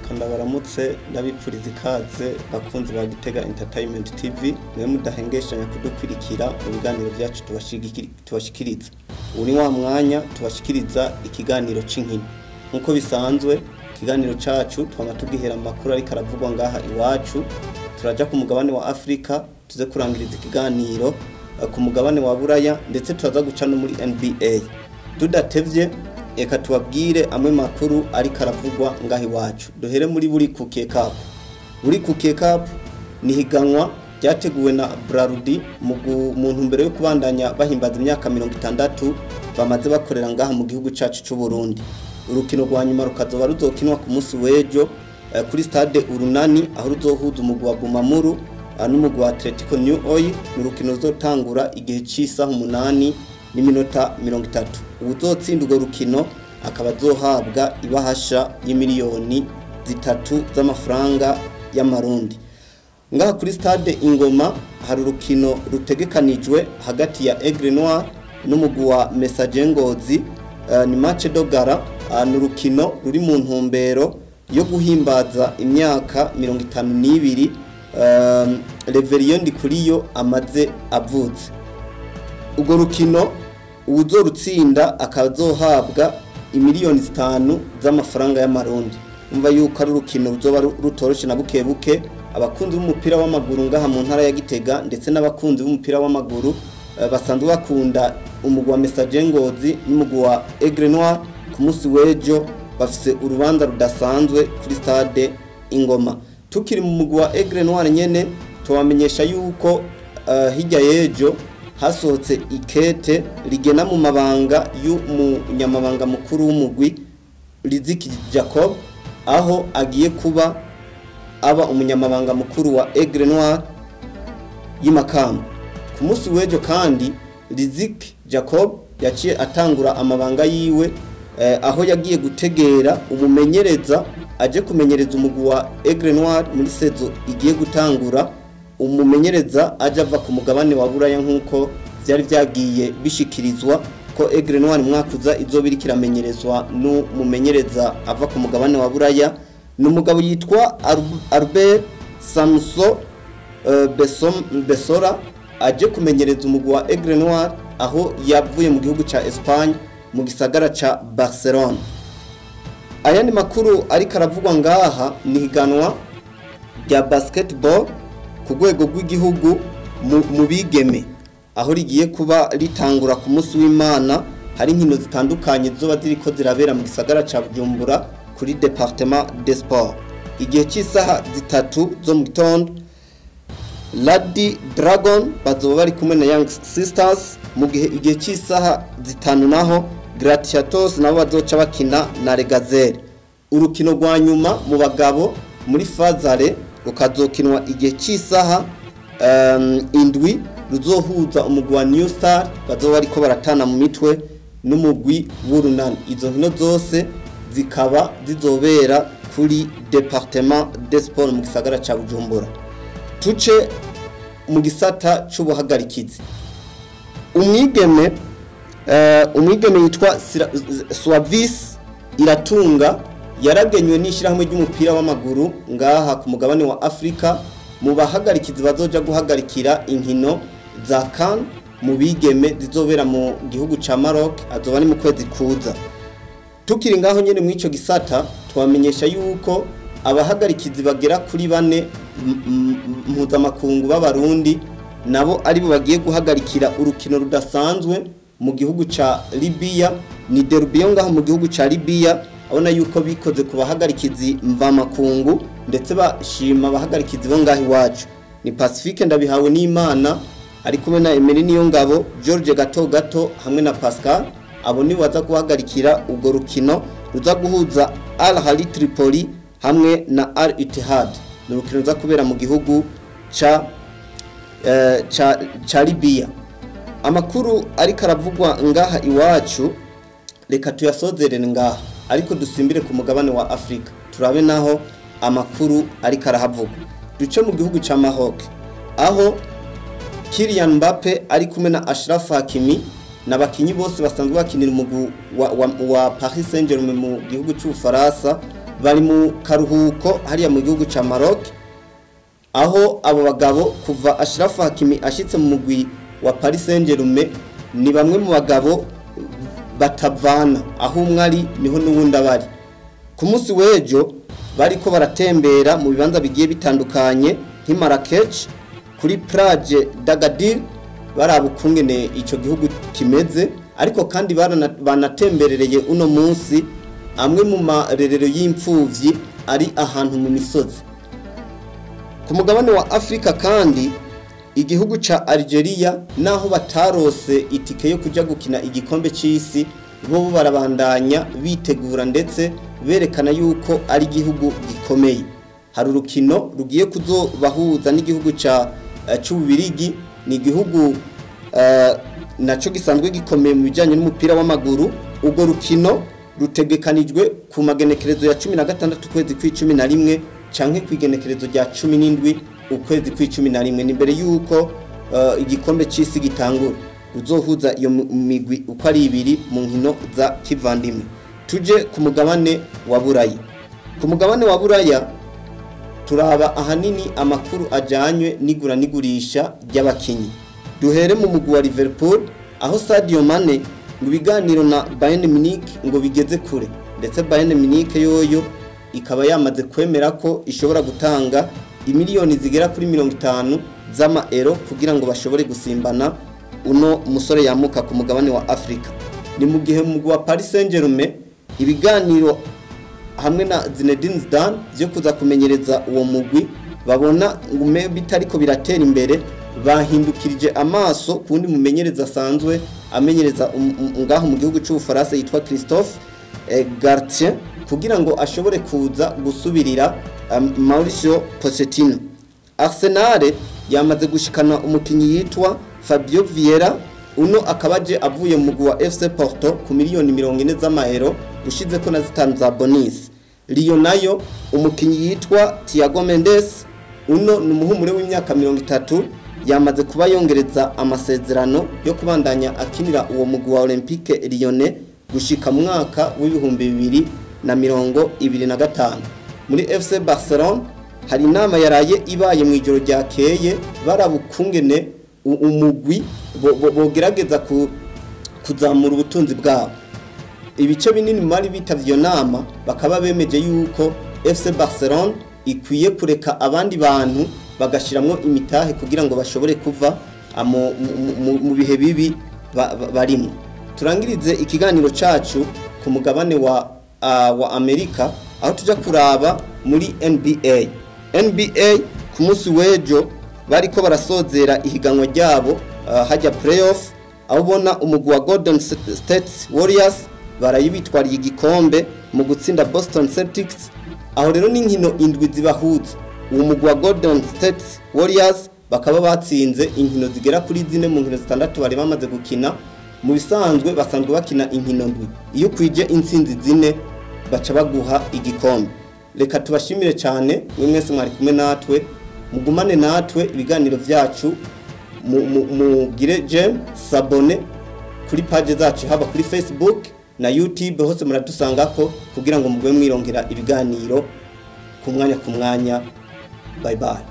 reka ndabaramutse ndabipfuriza ikaze bakunzi ba Gitega Entertainment TV mwe mudahengeshanya kudukurikira mu biganiro byacu tubashigikiri- tubashikiriza ubu ni wa mwanya tubashikiriza ikiganiro c'inkino nk'uko bisanzwe ikiganiro cacu twama tugihera mu makuru ariko aravugwa ngaha iwacu turaja ku mugabane wa Afrika tuze kurangiriza ikiganiro eh, ku mugabane wa Buraya ndetse turaza guca no muri NBA tudatevye reka tubabwire amwe makuru ariko aravugwa ngaho iwacu duhere muri buri kuke cup buri kuke cup ni higanwa ryateguwe na Brarudi mu gu- mu ntumbero yo kubandanya bahimbaza imyaka mirongo itandatu bamaze bakorera ngaha mu gihugu cacu c'u Burundi urukino rwa nyuma rukazoba ruzokinwa ku munsi w'ejo eh, kuri stade urunani aho ruzohuza umugwi wa Bumamuru eh, n'umugwi wa Atletico New Oil ni urukino ruzotangura igihe c'isaha umunani n'iminota mirongo itatu uwuzotsinda urwo rukino akaba azohabwa ibahasha y'imiliyoni zitatu z'amafaranga y'amarundi ngaha kuri stade ingoma hari urukino rutegekanijwe hagati ya Aigle Noir n'umugwi wa Messager Ngozi eh, ni match dogara eh, ni urukino ruri mu ntumbero yo guhimbaza imyaka mirongo itanu n'ibiri eh, Reverien Ndikuriyo amaze avutse urwo rukino uwuzorutsinda akazohabwa imiliyoni zitanu z'amafaranga y'amarundi umva yuko ari urukino ruzoba ru- rutoroshe na buke buke abakunzi b'umupira w'amaguru ngaha mu ntara ya Gitega ndetse n'abakunzi b'umupira w'amaguru eh, basanzwe bakunda umugwi wa Messager Ngozi n'umugwi wa Aigle Noir ku munsi w'ejo bafise urubanza rudasanzwe kuri stade Ingoma tukiri mu mugwi wa Aigle Noir nyene tubamenyesha yuko eh, hirya y'ejo hasohotse ikete rigena mu mabanga y'umunyamabanga mukuru w'umugwi Riziki Jacob aho agiye kuba aba umunyamabanga mukuru wa Aigle Noir y'imakamba ku munsi w'ejo kandi Riziki Jacob yaciye atangura amabanga yiwe eh, aho yagiye gutegera umumenyereza aje kumenyereza umugwi wa Aigle Noir muri sezo igiye gutangura umumenyereza aje ava ku mugabane wa Buraya nk'uko vyari vyagiye bishikirizwa ko Aigle Noir umwaka uza izoba iriko iramenyerezwa n'umumenyereza ava ku mugabane wa Buraya ni umugabo yitwa Arb- Albert Samso eh, Besom- Besora aje kumenyereza umugwi wa Aigle Noir aho yavuye mu gihugu ca Espagne mu gisagara ca Barcelona ayandi makuru ariko aravugwa ngaha ni higanwa rya basketball ku rwego rw'igihugu mu- mu bigeme aho rigiye kuba ritangura ku munsi w'imana hari inkino zitandukanye zoba ziriko zirabera mu gisagara ca bujumbura kuri departement de sport igihe cy'isaha zitatu zo mu gitondo Lady Dragon bazoba bari kumwe na Young Sisters mu gihe igihe cy'isaha zitanu naho Gratiatos nabo bazoca bakina na Regazere urukino rwa nyuma mu bagabo muri Fazare rukazokinwa igihe cy'isaha um, indwi ruzohuza umugwi wa New Star bazoba bariko baratana mu mitwe n'umugwi w'urunani izo nkino zose zikaba zizobera kuri Departement des Sports mu gisagara ca Bujumbura tuce mu gisata c'ubuhagarikizi umwigeme eh, umwigeme yitwa Sira- Swavis iratunga yaragenywe n'ishyirahamwe ry'umupira w'amaguru ngaha ku mugabane wa Afrika mu bahagarikizi bazoja guhagarikira inkino za CAN mu bigeme zizobera mu gihugu ca Maroc azoba ari mu kwezi kuza tukiri ngaho nyene mw'ico gisata twamenyesha yuko abahagarikizi bagera kuri bane m- m- mpuzamakungu b'abarundi nabo aribo bagiye guhagarikira urukino rudasanzwe mu gihugu ca Libya ni derby yo ngaho mu gihugu ca Libya abona yuko bikoze ku bahagarikizi mvamakungu ndetse bashima abahagarikizi bo ngaho iwacu ni Pacifique ndabihawe n'Imana ari kumwe na Emery niyo ngabo George gato gato hamwe na Pascal abo ni baza guhagarikira urwo rukino ruza guhuza Al Ahly Tripoli hamwe na Al Ittihad ni urukino ruza kubera mu gihugu ca eh, ca, ca Libya amakuru ariko aravugwa ngaha iwacu reka tuyasozerere ngaha ariko dusimbire ku mugabane wa Afrika turabe naho amakuru ariko arahavugwa duce mu gihugu ca Maroc aho Kylian Mbappe ari kumwe na Ashraf Hakimi n'abakinyi bose basanzwe bakinira umugwi wa, wa, wa Paris Saint-Germain mu gihugu c'Ubufaransa bari mu karuhuko hariya mu gihugu ca Maroc aho abo bagabo kuva Ashraf Hakimi ashitse mu mugwi wa Paris Saint-Germain ni bamwe mu bagabo batavana aho umwe ari niho n'uwundi abari ku munsi w'ejo bariko baratembera mu bibanza bigiye bitandukanye nk'i Marrakech kuri plage d'Agadir baraba ukungene ico gihugu kimeze ariko kandi barana- banatemberereye uno munsi amwe mu marerero y'imfuvyi ari ahantu mu misozi ku mugabane wa Afrika kandi igihugu ca Algeria naho batarose itike yo kuja gukina igikombe c'isi bo bo barabandanya bitegura ndetse berekana yuko ari igihugu gikomeye hari urukino rugiye kuzobahuza n'igihugu ca eh, c'ububirigi ni igihugu eh, naco gisanzwe gikomeye mu bijanye n'umupira w'amaguru urwo rukino rutegekanijwe ku magenekerezo ya 16 ukwezi kw'icumi na rimwe canke kw'igenekerezo rya 17 ukwezi kw'icumi na rimwe ni mbere yuko eh, igikombe c'isi gitangura ruzohuza iyo mu- migwi uko ari ibiri mu nkino za kivandimwe tuje ku mugabane wa buraya ku mugabane wa buraya turaba ahanini amakuru ajanywe n'igura n'igurisha ry'abakinyi duhere mu mugwi wa Liverpool aho Sadio Mane ngo ibiganiro na Bayern Munich ngo bigeze kure ndetse Bayern Munich yoyo ikaba yamaze kwemera ko ishobora gutanga imiliyoni zigera kuri mirongo itanu z'amaero kugira ngo bashobore gusimbana uno musore yamuka ku mugabane wa Afrika ni mu gihe mu mugwi wa Paris Saint-Germain ibiganiro hamwe na Zinedine Zidane byo kuza kumenyereza uwo mugwi babona ngume bitariko biratera imbere bahindukirije amaso kundi mumenyereza asanzwe amenyereza um- um- ngaho mu gihugu cy'ubufaransa yitwa Christophe eh, Gartier kugira ngo ashobore kuza gusubirira um, Mauricio Pochettino Arsenal yamaze gushikana umukinyi yitwa Fabio Vieira uno akabaje avuye mu mugwi wa FC Porto ku miliyoni mirongo ine z'amaero ushize ko na zitanu za bonus Lyon nayo umukinyi yitwa Thiago Mendes uno ni umuhumure w'imyaka mirongo itatu yamaze kuba yongereza amasezerano yo kubandanya akinira uwo mugwi wa Olympique Lyonnais gushika mu mwaka w'ibihumbi bibiri na mirongo ibiri na gatanu muri FC Barcelona hari inama yaraye ibaye mu ijoro ryakeye barabukungene u- umugwi bo- bo- bogerageza ku kuzamura ubutunzi bwabo ibice binini mu bari bitavye iyo nama bakaba bemeje yuko FC Barcelona ikwiye kureka abandi bantu bagashiramwo imitahe kugira ngo bashobore kuva amo- mu- mu- mu bihe bibi ba- ba- barimwo turangirize ikiganiro cacu ku mugabane wa uh, wa Amerika aho tuja kuraba muri NBA NBA ku munsi w'ejo bariko barasozera ihiganwa ryabo uh, hajya playoff aho ubona umugwi wa Golden State Warriors barayibitwariye igikombe mu gutsinda Boston Celtics aho rero n'inkino indwi zibahuza uwo mugwi wa Golden State Warriors bakaba batsinze inkino zigera kuri zine mu nkino zitandatu bari bamaze gukina mu bisanzwe basanzwe bakina inkino ndwi iyo ukwije intsinzi zine baca baguha igikombe reka tubashimire cyane mwe mwese mwari kumwe natwe mugumane natwe ibiganiro byacu mu- mu- mugire jem sabone kuri page zacu haba kuri facebook na youtube hose muradusangako kugira ngo mugwe mwirongera ibiganiro ku mwanya ku mwanya bye bye